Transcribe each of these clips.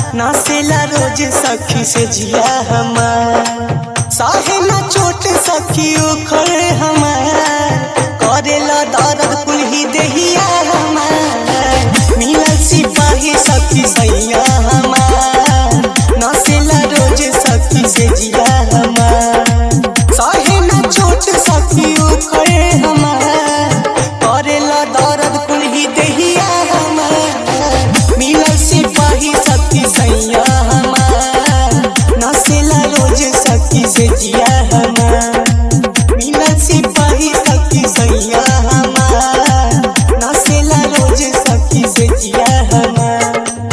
नासेला रोज सखी से जिया हमार साहे ना चोट सखी उखड़ हमार करेला दर्द कुल्ही देहिया हमार मिलल सिपाही सखी सैया हमार नासेला रोज सखी से जिया हमार साहे ना चोट सखी उखड़ हमार करेला दर्द कुल्ही देहिया हमार मिलल सिपाही सखी सैया हमार नसेला रोज सखी से जिया हमार मिलल सिपाही सखी सैया हमार नसेला रोज सखी से जिया हमार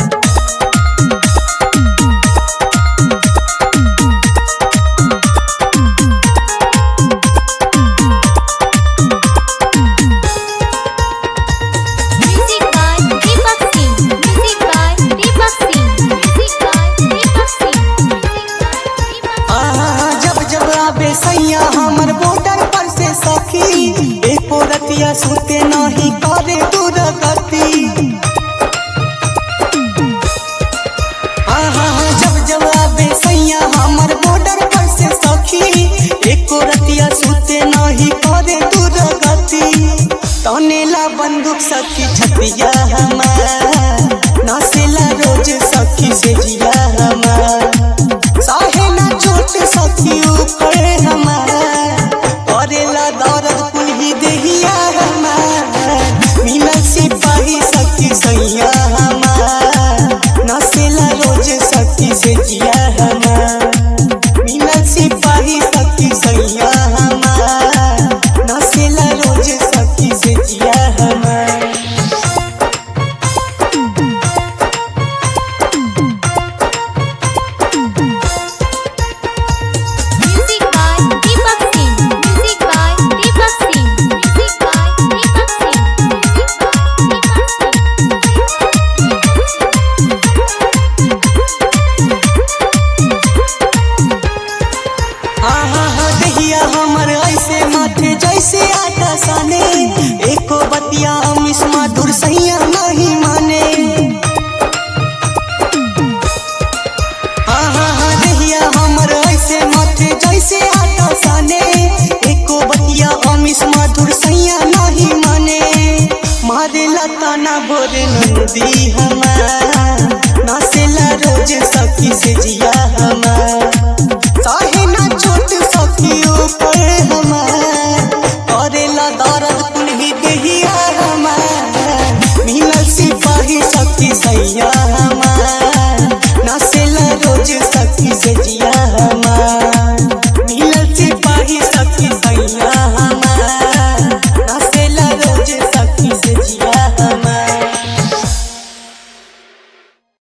Music by Deepak Singh. Music by Deepak Singh. Music by Deepak Singh. Music by Deepak Singh. आ, जब जब आबे सैया हमर बॉर्डर पर से सखी एको रतिया सुते नहीं करे दूर गति आहा, जब जब आबे सैया हमर बॉर्डर पर से सखी एको रतिया सुते नहीं करे दूर गति तनेला बंदूक सखी छतिया हमार नासेला रोज सखी से जिया हमार साहे ना चोट सखी उखड़े हमार करेला दर्द कुल्ही देहिया हमार मिलल सिपाही सखी सैया हमार नसेला रोज सखी से जिया हमार मिलल सिपाही सखी सैया हमार नसेला रोज सखी से जिया हमार Music by Deepak Singh. Music by Deepak Singh. Music by Deepak Singh. Music by Deepak आहा हा दहिया हमर ऐसे माथे जैसे आटा साने एको बतिया अमिस मधुर सैया नहीं माने आहा हा दहिया हमर ऐसे माथे जैसे आटा साने एको बतिया अमिस मधुर सैया नहीं माने मारेला ताना भोरे नंदी हमार नासेला रोज सखी से जिया